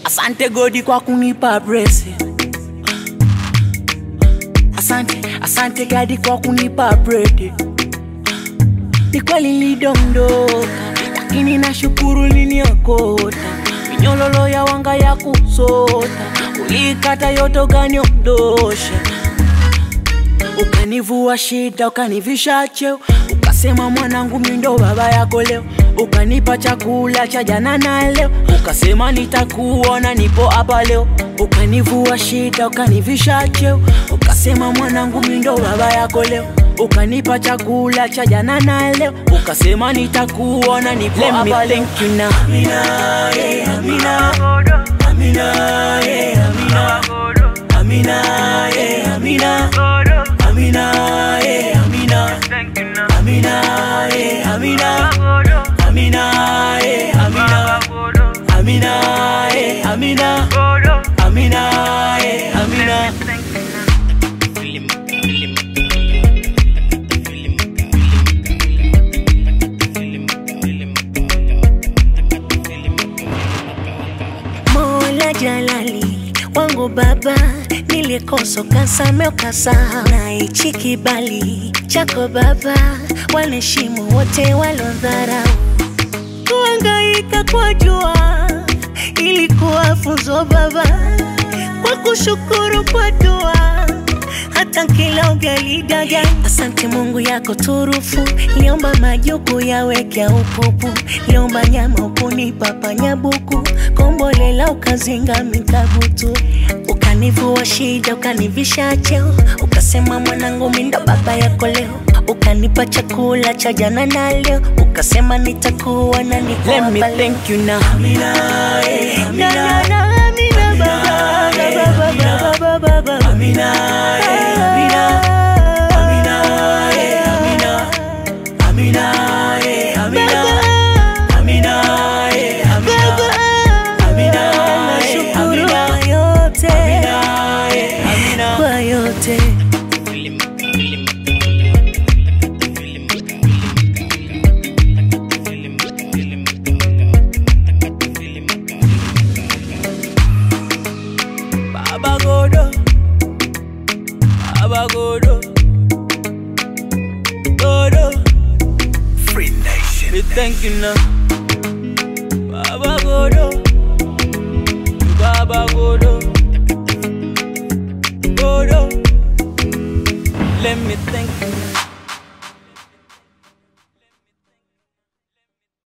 Asante Godi kwa kunipa blessing. Asante, asante Gadi kwa kunipa bread. Ni kweli nilidondoka, lakini nashukuru liniokota. Minyololo ya wanga ya kusota, ulikata yote ukaniondosha. Ukanivua shida, ukanivisha cheo, ukasema mwanangu, mimi ndo baba yako leo. Ukanipa chakula cha jana na leo, ukasema nitakuona, nipo hapa leo. Ukanivua shida, ukanivisha cheo, ukasema mwanangu, mimi ndo baba yako leo. Ukanipa chakula cha jana na leo, ukasema nitakuona, nipo hapa leo. Thank you now. Amina, yeah, Amina. Amina, yeah, Amina. Amina, yeah, Amina. Amina, eh, Amina. Amina, eh, Amina. Amina, eh, Amina. Amina, eh, Amina. Amina, eh, Amina. Mola Jalali wangu baba, nilikosa ukasamea ukasahau, na hichi kibali chako baba, wanaheshimu wote walodharau. Kuhangaika kwa jua ilikuwa funzo baba, kwa kushukuru kwa dua hata kila ugali daga. Asante Mungu yako turufu, liomba majuku yaweke upupu, liomba nyama ukunipa panyabuku, kombolela ukazinga mikabutu, ukanivua shida ukanivisha cheo, ukasema mwanangu mimi ndo baba yako leo, ukanipa chakula cha jana na leo, ukasema nitakuwa na niko Let me hapa leo. thank you now. Amina, eh, Na, na, Amina. na, Amina, baba, eh, baba, baba, baba, baba. Amina, eh, Amina. Amina, eh, Amina. Amina, eh, Amina. Amina, eh, Amina. Amina, eh, Nashukuru Amina. kwa yote, Amina, eh, Amina. kwa yote. Baba Godo, Baba Godo, Godo. Free Nation. We thank you now, Baba Godo, Baba Godo, Godo. Let me thank you now.